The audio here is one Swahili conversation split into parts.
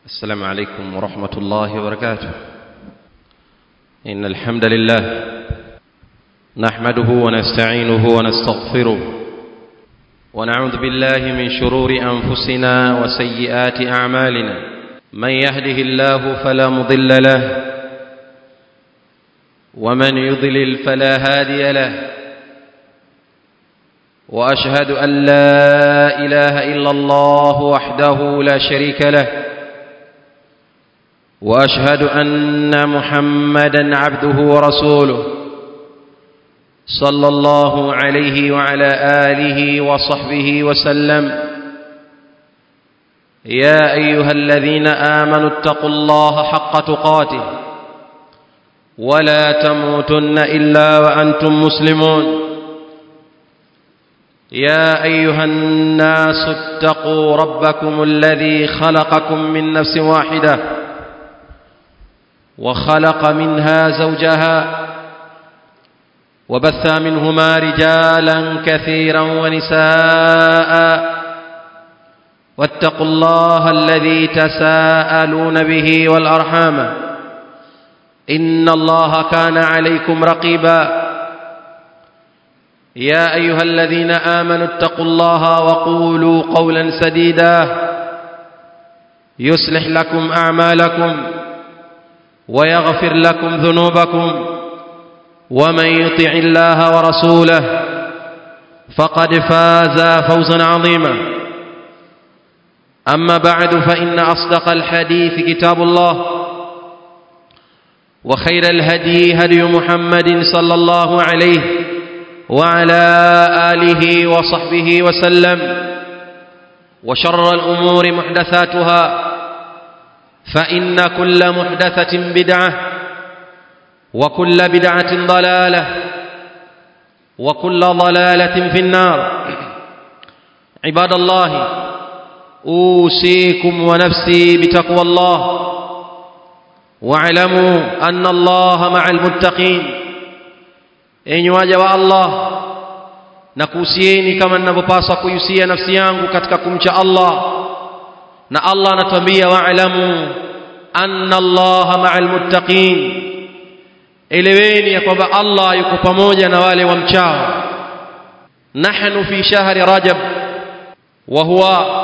السلام عليكم ورحمة الله وبركاته إن الحمد لله نحمده ونستعينه ونستغفره ونعوذ بالله من شرور أنفسنا وسيئات أعمالنا من يهده الله فلا مضل له ومن يضلل فلا هادي له واشهد ان لا اله الا الله وحده لا شريك له واشهد ان محمدا عبده ورسوله صلى الله عليه وعلى اله وصحبه وسلم يا ايها الذين امنوا اتقوا الله حق تقاته ولا تموتن الا وانتم مسلمون يا ايها الناس اتقوا ربكم الذي خلقكم من نفس واحده وخلق منها زوجها وبث منهما رجالا كثيرا ونساء واتقوا الله الذي تساءلون به والارحام ان الله كان عليكم رقيبا يا ايها الذين امنوا اتقوا الله وقولوا قولا سديدا يصلح لكم اعمالكم ويغفر لكم ذنوبكم ومن يطع الله ورسوله فقد فاز فوزا عظيما اما بعد فان اصدق الحديث كتاب الله وخير الهدي هدي محمد صلى الله عليه وعلى اله وصحبه وسلم وشر الامور محدثاتها فان كل محدثه بدعه وكل بدعه ضلاله وكل ضلاله في النار عباد الله اوصيكم ونفسي بتقوى الله واعلموا ان الله مع المتقين enyi waja wa Allah na kuhusieni kama ninavyopaswa kuhusia nafsi yangu katika kumcha Allah na Allah anatuambia wa'lamu anna Allah ma'al muttaqin eleweni ya kwamba Allah yuko pamoja na wale wamchao nahnu fi shahri rajab wa huwa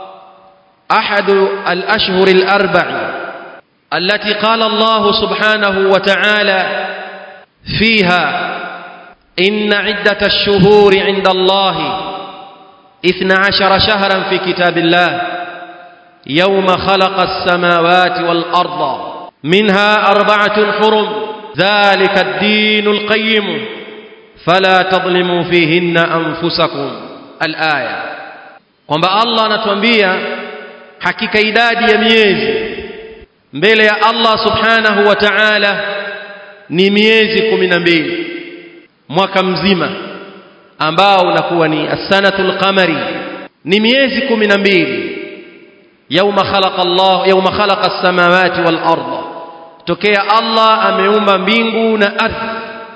أحد الأشهر الأربع التي قال الله سبحانه وتعالى فيها إن عدة الشهور عند الله إثنى عشر شهرا في كتاب الله يوم خلق السماوات والأرض منها أربعة حرم ذلك الدين القيم فلا تظلموا فيهن أنفسكم الآية kwamba Allah anatuambia hakika idadi ya miezi mbele ya Allah subhanahu wa ta'ala ni miezi kumi na mbili mwaka mzima ambao unakuwa ni as-sanatul qamari ni miezi kumi na mbili yauma khalaqa Allah yauma khalaqa as-samawati wal arda tokea Allah ameumba mbingu na ardhi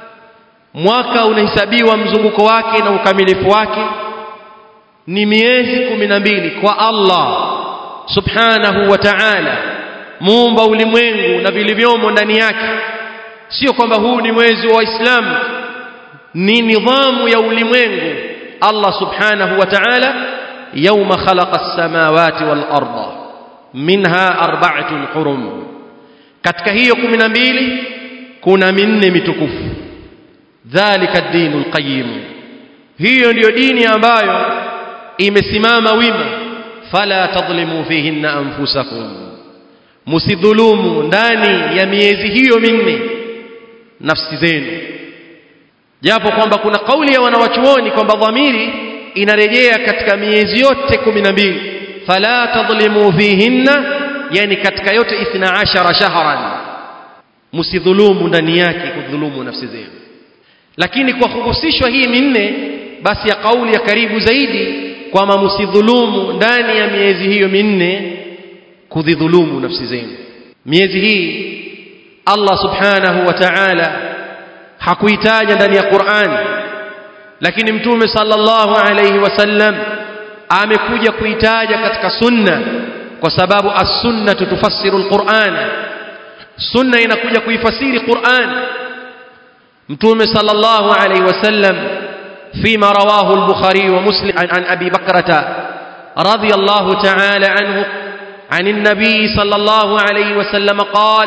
mwaka unahesabiwa mzunguko wake na ukamilifu wake ni miezi kumi na mbili kwa Allah subhanahu wa ta'ala muumba ulimwengu na vilivyomo ndani yake sio kwamba huu ni mwezi wa Waislamu ni nidhamu ya ulimwengu Allah subhanahu wa ta'ala yawma khalaqa as-samawati wal arda minha arba'atun hurum katika hiyo 12 kuna minne mitukufu dhalika ad-dinul qayyim hiyo ndiyo dini ambayo imesimama wima fala tadhlimu fihinna anfusakum musidhulumu ndani ya miezi hiyo minne nafsi zenu japo kwamba kuna kauli ya wanawachuoni kwamba dhamiri inarejea katika miezi yote kumi na mbili fala tadhlimu fihinna yani katika yote ithna ashara shahran msidhulumu ndani yake kudhulumu nafsi zenu lakini kwa kuhusishwa hii minne basi ya kauli ya karibu zaidi kwamba msidhulumu ndani ya miezi hiyo minne kudhulumu nafsi zenu miezi hii Allah subhanahu wa ta'ala hakuitaja ndani ya Qur'an lakini mtume sallallahu alayhi wasallam amekuja kuitaja katika sunna kwa sababu as-sunnah tufassiru al-Qur'an sunna inakuja kuifasiri Qur'an mtume sallallahu alayhi wasallam فيما رواه البخاري ومسلم عن, عن أبي بكرة رضي الله تعالى عنه عن النبي صلى الله عليه وسلم قال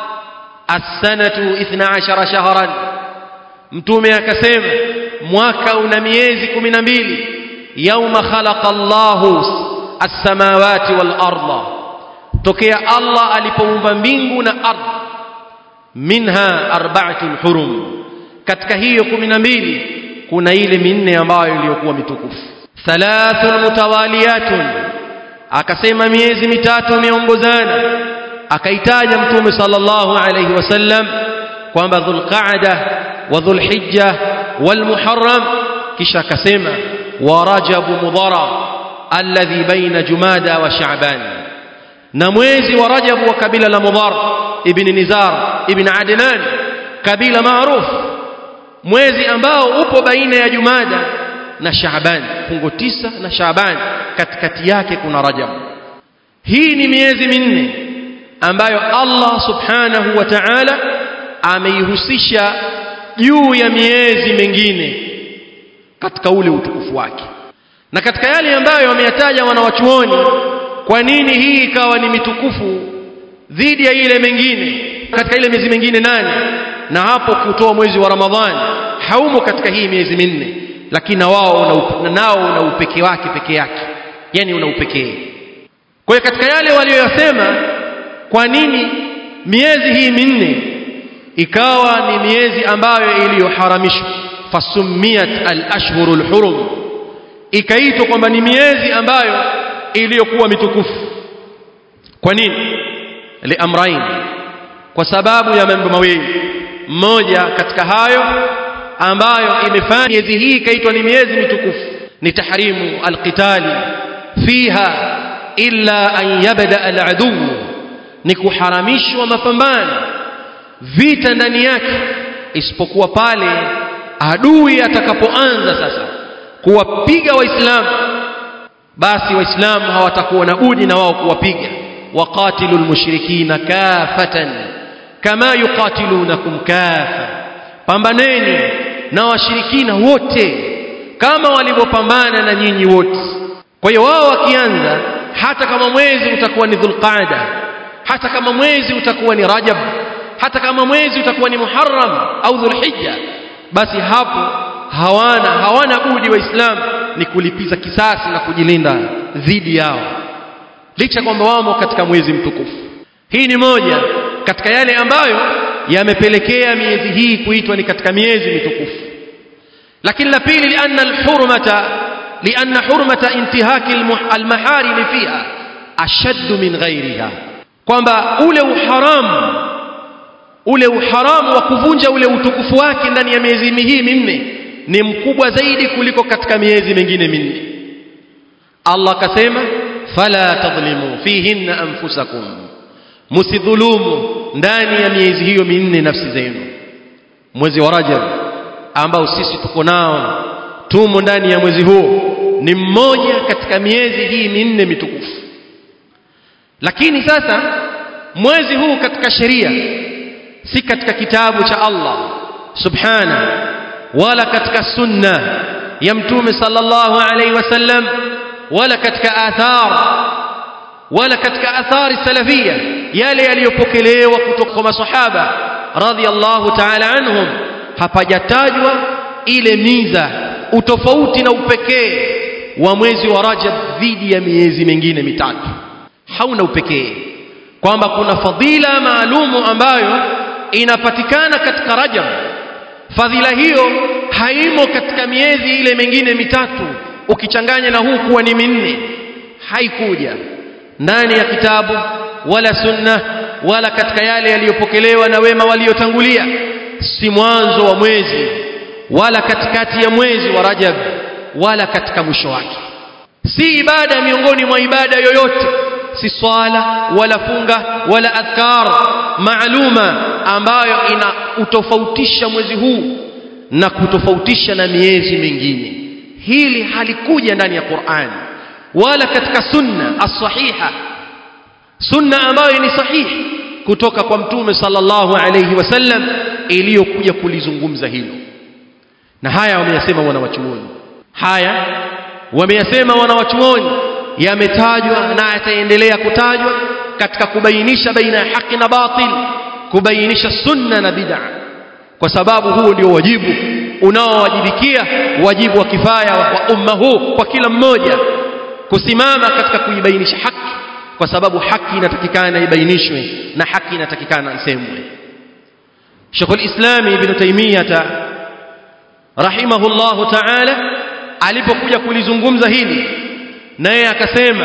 السنة اثنا عشر شهرا متومي أكسيم mwaka una miezi kumi na mbili yauma khalaqa Allahu as-samawati wal arda tokea Allah alipoumba mbingu na ardhi minha arba'atul hurum katika hiyo kumi na mbili kuna ile minne ambayo iliyokuwa mitukufu thalathun mutawaliyatun akasema miezi mitatu imeongozana akaitaja mtume sallallahu alayhi wasallam kwamba dhulqaada wa dhulhijja والمحرم kisha akasema wa rajab mudhara alladhi baina jumada wa sha'ban na mwezi wa rajab wa kabila la mudhar ibn nizar ibn adnan kabila maarufu mwezi ambao upo baina ya jumada na sha'ban fungo tisa na sha'ban katikati yake kuna rajab hii ni miezi minne ambayo Allah subhanahu wa ta'ala ameihusisha juu ya miezi mingine katika ule utukufu wake na katika yale ambayo wameyataja wanawachuoni kwa nini hii ikawa ni mitukufu dhidi ya ile mengine katika ile miezi mingine nane na hapo kutoa mwezi wa Ramadhani haumo katika hii miezi minne lakini na wao una nao una upekee wake peke yake yani una upekee kwa hiyo katika yale walioyasema kwa nini miezi hii minne ikawa ni miezi ambayo iliyoharamishwa fasumiyat al-ashhurul hurum ikaitwa kwamba ni miezi ambayo iliyokuwa mitukufu kwa nini liamrain kwa sababu ya mambo mawili mmoja katika hayo ambayo imefanya miezi hii ikaitwa ni miezi mitukufu ni tahrimu alqitali fiha illa an yabda aladu ni kuharamishwa mapambano vita ndani yake isipokuwa pale adui atakapoanza sasa kuwapiga waislamu basi waislamu hawatakuwa na budi na wao kuwapiga waqatilu almushrikina kafatan kama yuqatilunakum kafa pambaneni na washirikina wote kama walivyopambana na nyinyi wote kwa hiyo wao wakianza hata kama mwezi utakuwa ni dhulqaada hata kama mwezi utakuwa ni rajab hata kama mwezi utakuwa ni muharram au dhulhijja basi hapo hawana hawana budi waislamu ni kulipiza kisasi na kujilinda dhidi yao licha kwamba wamo katika mwezi mtukufu hii ni moja katika yale ambayo yamepelekea miezi hii kuitwa ni katika miezi mitukufu lakini la pili lianna alhurmata lianna hurmata intihaki almaharim fiha ashaddu min ghairiha kwamba ule uharamu ule uharamu wa kuvunja ule utukufu wake ndani ya miezi hii minne ni mkubwa zaidi kuliko katika miezi mingine minne Allah akasema fala tadhlimu fihinna anfusakum musidhulumu ndani ya miezi hiyo minne nafsi zenu mwezi wa Rajab ambao sisi tuko nao tumo ndani ya mwezi huo ni mmoja katika miezi hii minne mitukufu lakini sasa mwezi huu katika sheria si katika kitabu cha Allah subhana wala katika sunna ya mtume sallallahu alaihi wasallam wala katika athar wala katika athari salafia yale yaliyopokelewa kutoka kwa masahaba radhiallahu ta'ala anhum hapajatajwa ile miza utofauti na upekee wa mwezi wa Rajab dhidi ya miezi mingine mitatu hauna upekee kwamba kuna fadhila maalumu ambayo inapatikana katika Rajab fadhila hiyo haimo katika miezi ile mingine mitatu ukichanganya na huu kuwa ni minne haikuja ndani ya kitabu wala sunna wala katika yale yaliyopokelewa na wema waliotangulia si mwanzo wa mwezi wala katikati ya mwezi wa Rajab wala katika mwisho wake si ibada miongoni mwa ibada yoyote si swala wala funga wala adhkar maaluma ambayo ina utofautisha mwezi huu na kutofautisha na miezi mingine hili halikuja ndani ya Qur'an wala katika sunna as-sahiha sunna ambayo ni sahihi kutoka kwa mtume sallallahu alayhi wasallam iliyokuja kulizungumza hilo na haya wameyasema wanawachuoni haya wameyasema wanawachuoni yametajwa na yataendelea kutajwa katika kubainisha baina ya haki na batil kubainisha sunna na bid'a kwa sababu huo ndio wajibu unaowajibikia wajibu wa kifaya wa umma huu kwa kila mmoja kusimama katika kuibainisha haki kwa sababu haki inatakikana ibainishwe na haki inatakikana isemwe Sheikh al-Islam Ibn Taymiyyah rahimahullahu ta'ala alipokuja kulizungumza hili naye akasema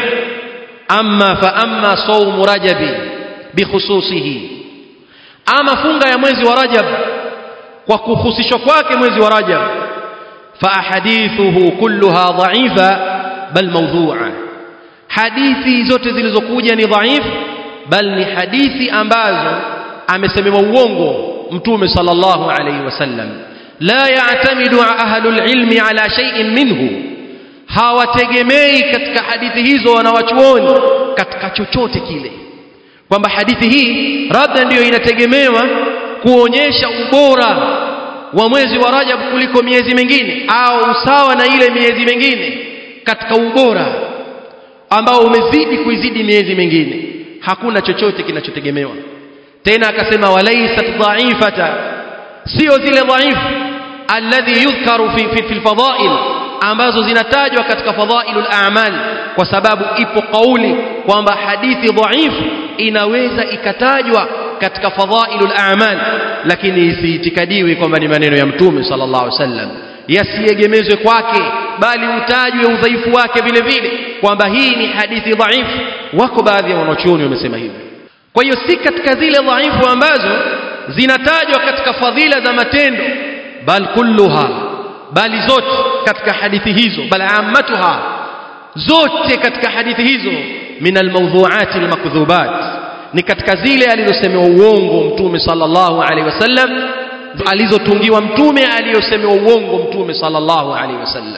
amma fa amma sawm rajabi bikhususihi ama funga ya mwezi wa rajab kwa kuhusishwa kwake mwezi wa rajab fa ahadithuhu kulluha dha'ifa bal mawdhu'a hadithi zote zilizokuja ni dhaifu bal ni hadithi ambazo amesemewa uongo mtume sallallahu alayhi wasallam la ya'tamidu ahlul ilmi ala shay'in minhu hawategemei katika hadithi hizo wanawachuoni katika chochote kile kwamba hadithi hii labda ndiyo inategemewa kuonyesha ubora wa mwezi wa Rajab kuliko miezi mingine au usawa na ile miezi mingine katika ubora ambao umezidi kuizidi miezi mingine hakuna chochote kinachotegemewa tena akasema walaysat dha'ifata sio zile dhaifu alladhi yudhkaru fi fi fil fadail ambazo zinatajwa katika fadailul a'mal kwa sababu ipo kauli kwamba hadithi dhaifu inaweza ikatajwa katika fadailul a'mal lakini isiitikadiwi kwamba ni maneno ya mtume sallallahu alaihi wasallam yasiegemezwe kwake bali utajwe udhaifu wake vile vile kwamba hii ni hadithi dhaifu wako baadhi ya wanachuoni wamesema hivyo kwa hiyo si katika zile dhaifu ambazo zinatajwa katika fadhila za matendo bal kulluha bali zote katika hadithi hizo bal ammatuha zote katika hadithi hizo min almawdhu'at almakdhubat ni katika zile alizosemewa uongo mtume sallallahu alaihi wasallam alizotungiwa mtume aliyosemewa uongo mtume sallallahu alaihi wasallam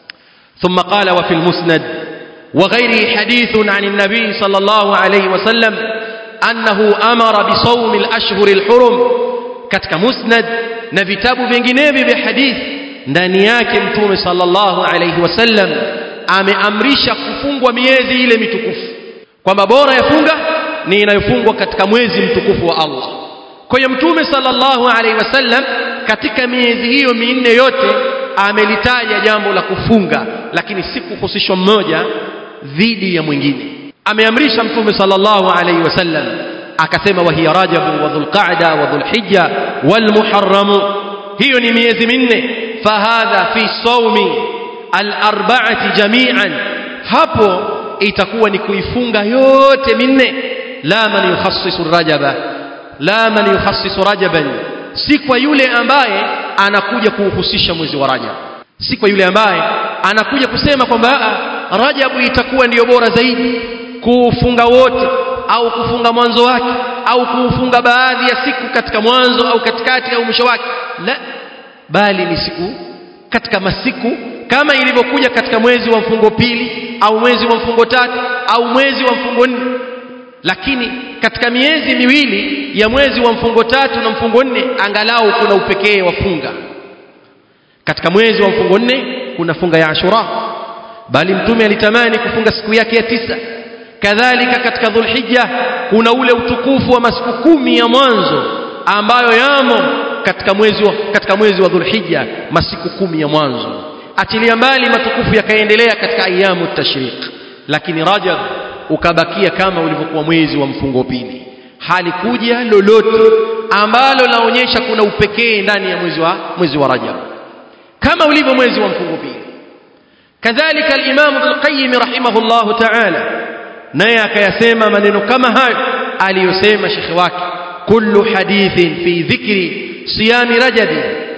ثم قال وفي المسند وغيره حديث عن النبي صلى الله عليه وسلم أنه أمر بصوم الأشهر الحرم كتك مسند نفتاب بنجنيب بحديث ndani yake mtume sallallahu alayhi wasallam ameamrisha kufungwa miezi ile mitukufu kwamba bora yafunga ni inayofungwa katika mwezi mtukufu wa Allah kwa hiyo mtume sallallahu alayhi wasallam katika miezi hiyo minne yote amelitaja jambo la kufunga lakini si kuhusishwa mmoja dhidi ya mwingine ameamrisha mtume sallallahu alayhi wasallam akasema wa hiya rajab wa dhulqa'da wa dhulhijja wal muharram hiyo ni miezi minne fahadha fi sawmi al arba'ati jami'an hapo itakuwa ni kuifunga yote minne la man yukhassisu rajaba la man yukhassisu rajaban si kwa yule ambaye anakuja kuuhusisha mwezi wa Rajab si kwa yule ambaye anakuja kusema kwamba Rajabu itakuwa ndiyo bora zaidi kuufunga wote au kufunga mwanzo wake au kuufunga baadhi ya siku katika mwanzo au katikati au mwisho wake la bali ni siku katika masiku kama ilivyokuja katika mwezi wa mfungo pili au mwezi wa mfungo tatu au mwezi wa mfungo nne lakini katika miezi miwili ya mwezi wa mfungo tatu na mfungo nne angalau kuna upekee wa funga katika mwezi wa mfungo nne kuna funga ya Ashura bali mtume alitamani kufunga siku yake ya tisa kadhalika katika dhulhijja kuna ule utukufu wa masiku kumi ya mwanzo ambayo yamo katika mwezi wa, katika mwezi wa dhulhijja masiku kumi ya mwanzo achilia mbali matukufu yakaendelea katika ayamu tashriq lakini rajab ukabakia kama ulivyokuwa mwezi wa mfungo pili halikuja lolote ambalo laonyesha kuna upekee ndani ya mwezi wa mwezi wa rajab kama ulivyo mwezi wa mfungo pili kadhalika al-Imam Ibn Qayyim rahimahullahu ta'ala naye akayasema maneno kama hayo aliyosema shekhi wake kullu hadithin fi dhikri siyami rajab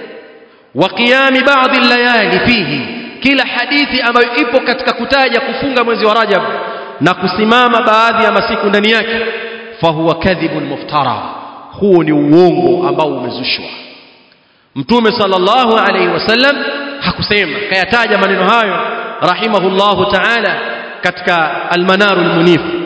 wa qiyam ba'd al-layali fihi kila hadithi ambayo ipo katika kutaja kufunga mwezi wa rajab na kusimama baadhi ya masiku ndani yake fahuwa kadhibun muftara huo ni uongo ambao umezushwa mtume sallallahu alaihi wasallam hakusema kayataja maneno hayo rahimahullahu ta'ala katika almanarul munif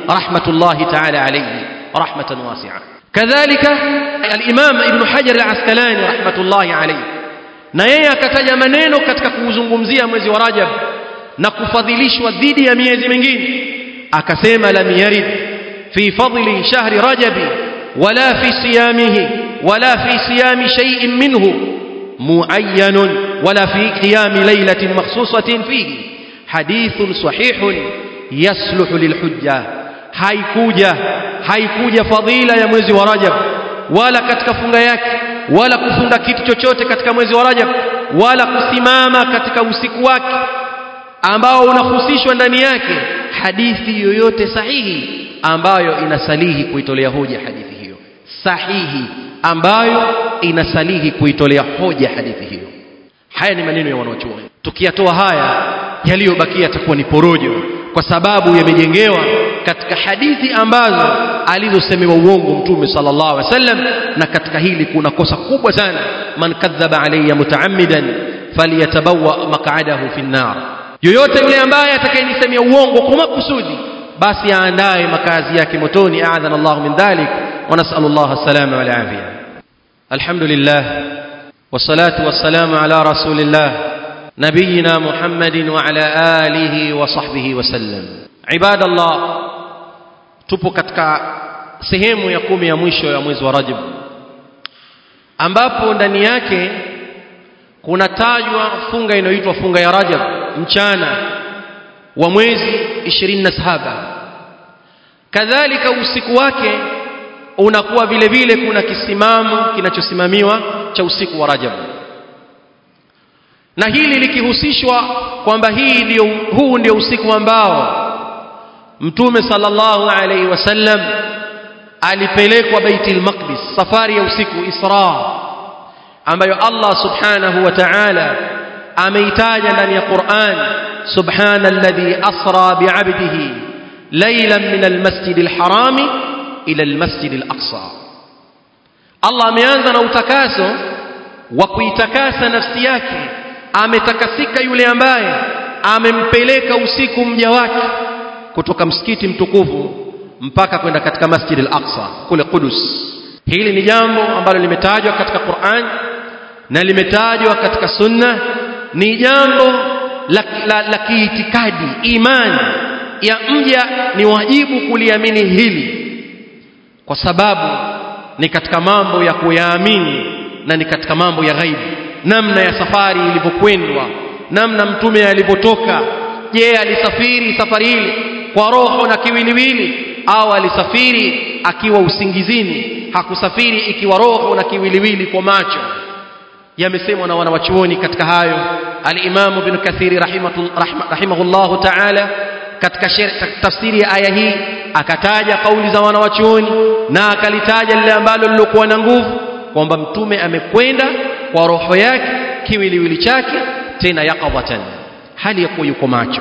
rahmatullahi ta'ala alayhi rahmatan wasi'a kadhalika al-imam ibn hajar al-asqalani rahmatullahi alayhi na yeye akataja maneno katika kuuzungumzia mwezi wa rajab na kufadhilishwa dhidi ya miezi mingine akasema lam yarid fi fadli shahri rajabi wala fi siyamihi wala fi siyami shay'in minhu معين ولا في قيام ليلة مخصوصة فيه حديث صحيح يصلح للحجة haikuja haikuja fadhila ya mwezi wa Rajab wala katika funga yake wala kufunga kitu chochote katika mwezi wa Rajab wala kusimama katika usiku wake ambao unahusishwa ndani yake hadithi yoyote sahihi ambayo inasalihi kuitolea hoja hadithi hiyo sahihi ambayo inasalihi kuitolea hoja hadithi hiyo haya ni maneno ya wanaochuoni tukiyatoa haya yaliyobakia yatakuwa ni porojo kwa sababu yamejengewa katika hadithi ambazo alizosemewa uongo mtume sallallahu alaihi wasallam na katika hili kuna kosa kubwa sana man kadhaba alayya mutaammidan falyatabawa maq'adahu fi nar yoyote yule ambaye atakayenisemea uongo kwa makusudi basi aandae makazi yake motoni a'adhana Allah min dhalik wa nas'alu Allah as-salama wal afiyah الحمد لله والصلاة والسلام على رسول الله نبينا محمد وعلى آله وصحبه وسلم عباد الله tupo katika sehemu ya kumi ya mwisho ya mwezi wa Rajab ambapo ndani yake kunatajwa funga inayoitwa funga ya Rajab mchana wa mwezi 27 kadhalika usiku wake unakuwa vile vile kuna kisimamo kinachosimamiwa cha usiku wa Rajab na hili likihusishwa kwamba hii ndio huu ndio usiku ambao Mtume sallallahu alaihi wasallam alipelekwa Baitul Maqdis safari ya usiku Isra ambayo Allah subhanahu wa ta'ala ameitaja ndani ya Qur'an subhana alladhi asra bi'abdihi laylan min al-masjid al-harami ila almasjid al-aqsa Allah ameanza na utakaso wa kuitakasa nafsi yake ametakasika yule ambaye amempeleka usiku mja wake kutoka msikiti mtukufu mpaka kwenda katika masjid al-aqsa kule Qudus hili ni jambo ambalo limetajwa katika Qur'an na limetajwa katika sunna ni jambo la, la, la kiitikadi imani ya mja ni wajibu kuliamini hili kwa sababu ni katika mambo ya kuyaamini na ni katika mambo ya ghaibu namna ya safari ilivyokwendwa namna mtume alivyotoka je alisafiri safari ile kwa roho na kiwiliwili au alisafiri akiwa usingizini hakusafiri ikiwa roho na kiwiliwili kwa macho yamesemwa na wanawachuoni katika hayo al-Imam Ibn Kathir rahimahullahu ta'ala katika tafsiri ya aya hii akataja kauli za wanawachuoni na akalitaja lile ambalo lilokuwa na nguvu kwamba mtume amekwenda kwa roho yake kiwiliwili chake tena yaqadatan hali ya kuwa yuko macho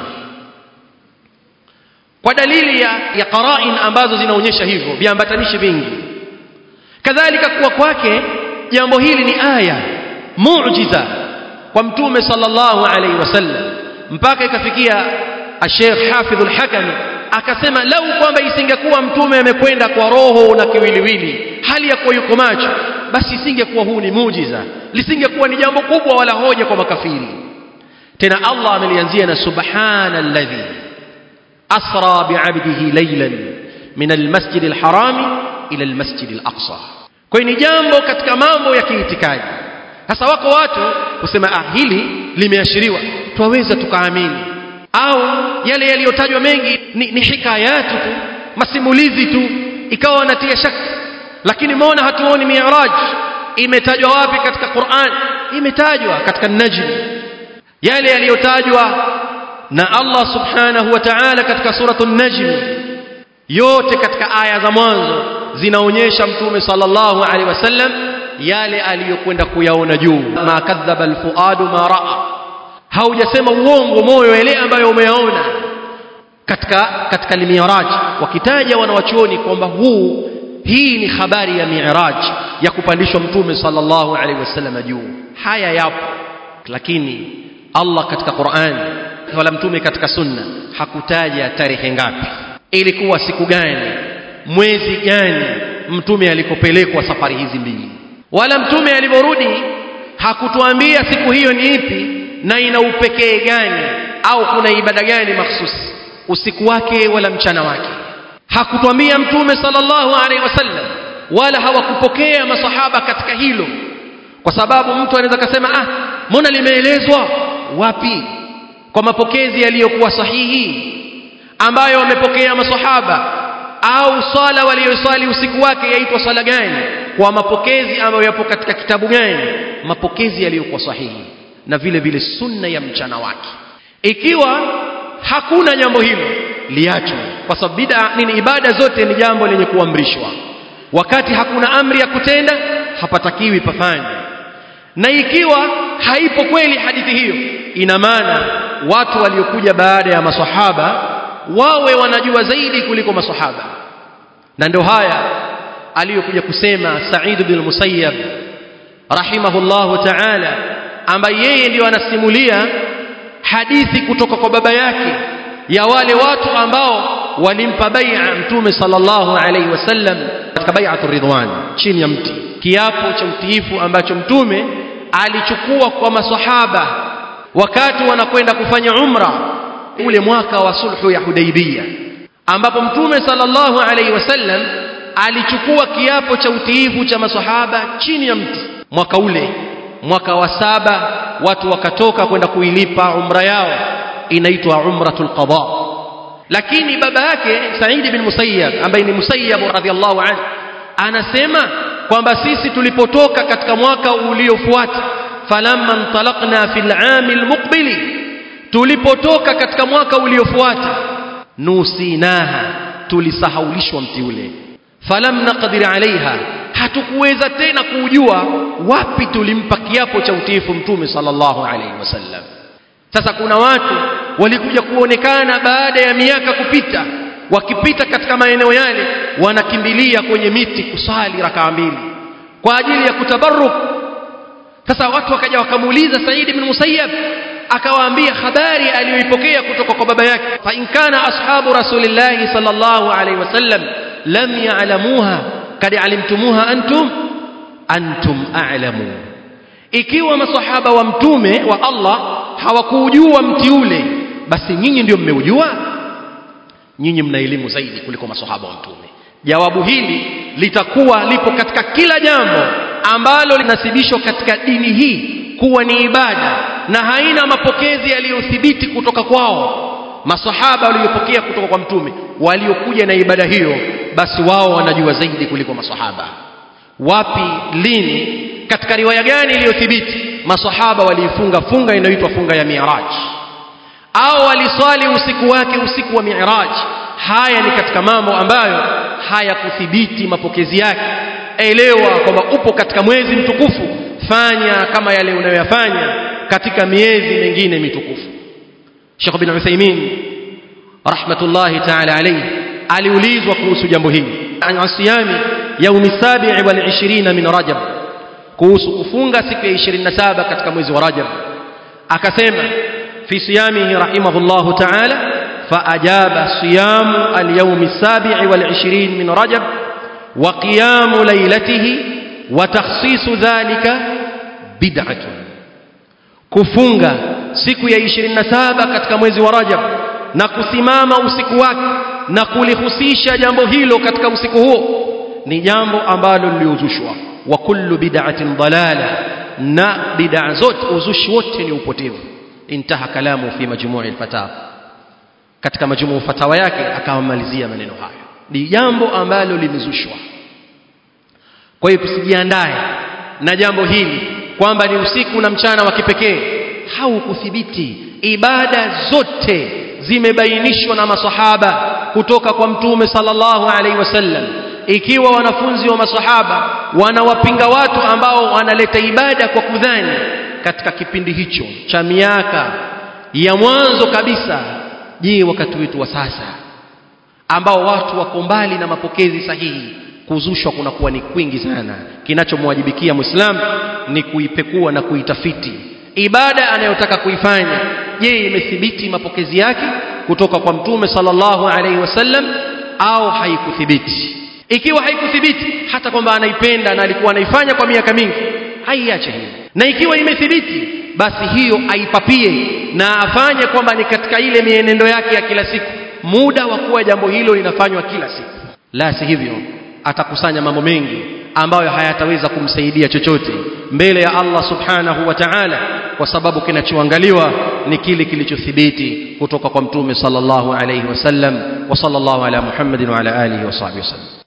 kwa dalili ya, ya qarain ambazo zinaonyesha hivyo viambatanishi vingi kadhalika kuwa kwake jambo hili ni aya muujiza kwa mtume sallallahu alaihi wasallam mpaka ikafikia Sheikh Hafidh al-Hakami akasema lau kwamba isingekuwa mtume amekwenda kwa roho na kiwiliwili hali ya kuwa yuko macho basi isingekuwa huu ni muujiza lisingekuwa ni jambo kubwa wala hoja kwa makafiri tena Allah amelianzia na subhana alladhi asra bi'abdihi laylan min almasjid alharami ila almasjid alaqsa kwa ni jambo katika mambo ya kiitikadi sasa wako watu kusema ah hili limeashiriwa twaweza tukaamini au yale yaliyotajwa mengi ni, ni hikayatu tu masimulizi tu ikawa wanatia shaka lakini mbona hatuoni mi'raj imetajwa wapi katika Qur'an imetajwa katika Najm yale yaliyotajwa na Allah subhanahu wa ta'ala katika suratul Najm yote katika aya za mwanzo zinaonyesha mtume sallallahu alaihi wasallam yale aliyokwenda kuyaona juu ma kadhaba alfuadu ma raa haujasema uongo moyo yale ambayo umeyaona katika katika mi'raj wakitaja wanawachuoni kwamba huu hii ni habari ya mi'raj ya kupandishwa mtume sallallahu alaihi wasallam juu haya yapo lakini Allah katika Qur'an wala mtume katika sunna hakutaja tarehe ngapi ilikuwa siku gani mwezi gani mtume alikopelekwa safari hizi mbili wala mtume alivyorudi hakutuambia siku hiyo ni ipi na ina upekee gani au kuna ibada gani mahsusi usiku wake wala mchana wake hakutuambia mtume sallallahu alaihi wasallam wala hawakupokea masahaba katika hilo kwa sababu mtu anaweza kusema ah mbona limeelezwa wapi kwa mapokezi yaliyokuwa sahihi ambayo wamepokea masahaba au swala waliyoswali usiku wake yaitwa swala gani kwa mapokezi ambayo yapo katika kitabu gani mapokezi yaliyokuwa sahihi na vile vile sunna ya mchana wake ikiwa hakuna jambo hilo liachwe kwa sababu bid'a nini ibada zote ni jambo lenye kuamrishwa wakati hakuna amri ya kutenda hapatakiwi pafanywe na ikiwa haipo kweli hadithi hiyo ina maana watu waliokuja baada ya maswahaba wawe wanajua zaidi kuliko maswahaba na ndio haya aliyokuja kusema Sa'id bin Musayyab rahimahullahu ta'ala ambaye yeye ndio anasimulia hadithi kutoka kwa baba yake ya wale watu ambao walimpa bai'a mtume sallallahu alaihi wasallam katika bai'atur ridwan chini ya mti kiapo cha utiifu ambacho mtume alichukua kwa maswahaba wakati wanakwenda kufanya umra ule mwaka wa sulhu ya Hudaibiyah ambapo mtume sallallahu alaihi wasallam alichukua kiapo cha utiifu cha maswahaba chini ya mti mwaka ule mwaka wa saba watu wakatoka kwenda kuilipa umra yao inaitwa umratul qada lakini baba yake Said bin Musayyab ambaye ni Musayyab radhiallahu anhu anasema kwamba sisi tulipotoka katika mwaka uliofuata falamma intalaqna fil aam almuqbili tulipotoka katika mwaka uliofuata nusinaha tulisahaulishwa mti ule falam naqdir alaiha hatukuweza tena kujua wapi tulimpa kiapo cha utiifu mtume sallallahu alaihi wasallam sasa kuna watu walikuja kuonekana baada ya miaka kupita wakipita katika maeneo yale wanakimbilia kwenye miti kusali rakaa mbili kwa ajili ya kutabarruk sasa watu wakaja wakamuuliza Said ibn Musayyab akawaambia habari aliyoipokea kutoka kwa baba yake fa in kana ashabu rasulillahi sallallahu alaihi wasallam lam ya'lamuha kad alimtumuha antum antum a'lamu ikiwa masahaba wa mtume wa Allah hawakujua mti ule basi nyinyi ndio mmeujua nyinyi mna elimu zaidi kuliko masahaba wa mtume jawabu hili litakuwa lipo katika kila jambo ambalo linasibishwa katika dini hii kuwa ni ibada na haina mapokezi yaliyothibiti kutoka kwao masahaba waliopokea kutoka kwa mtume waliokuja na ibada hiyo basi wao wanajua zaidi kuliko masahaba wapi lini katika riwaya gani iliyothibiti masahaba waliifunga funga inayoitwa funga ya mi'raj au waliswali usiku wake usiku wa mi'raj haya ni katika mambo ambayo hayakuthibiti mapokezi yake elewa kwamba upo katika mwezi mtukufu fanya kama yale unayoyafanya katika miezi mingine mitukufu Sheikh bin Uthaymeen rahmatullahi ta'ala alayhi aliulizwa kuhusu jambo hili an siyami yaumi sabi'i wal 20 min rajab kuhusu kufunga siku ya 27 katika mwezi wa rajab akasema fi siyamihi rahimahullahu ta'ala فأجاب صيام اليوم السابع والعشرين من رجب وقيام ليلته وتخصيص ذلك بدعة kufunga siku ya 27 katika mwezi wa Rajab na kusimama usiku wake na kulihusisha jambo hilo katika usiku huo ni jambo ambalo liliuzushwa wa kullu bid'atin dalala na bid'a zote uzushi wote ni upotevu intaha kalamu fi majmu'i al-fatawa katika majmuu fatawa yake akamalizia maneno hayo ni jambo ambalo limezushwa kwa hiyo tusijiandae na jambo hili kwamba ni usiku na mchana wa kipekee haukuthibiti ibada zote zimebainishwa na masahaba kutoka kwa mtume sallallahu alaihi wasallam ikiwa wanafunzi wa masahaba wanawapinga watu ambao wanaleta ibada kwa kudhani katika kipindi hicho cha miaka ya mwanzo kabisa je wakati wetu wa sasa ambao watu wako mbali na mapokezi sahihi kuzushwa kunakuwa ni kwingi sana kinachomwajibikia muislamu ni kuipekua na kuitafiti ibada anayotaka kuifanya je imethibiti mapokezi yake kutoka kwa mtume sallallahu alaihi wasallam au haikuthibiti ikiwa haikuthibiti hata kwamba anaipenda na alikuwa anaifanya kwa miaka mingi haiache hiyo na ikiwa imethibiti basi hiyo aipapie na afanye kwamba ni katika ile mienendo yake ya kila siku muda wa kuwa jambo hilo linafanywa kila siku la si hivyo atakusanya mambo mengi ambayo hayataweza kumsaidia chochote mbele ya Allah subhanahu wa ta'ala kwa sababu kinachoangaliwa ni kile kilichothibiti kutoka kwa mtume sallallahu alayhi wasallam wa sallallahu ala Muhammadin wa ala alihi wa sahbihi wasallam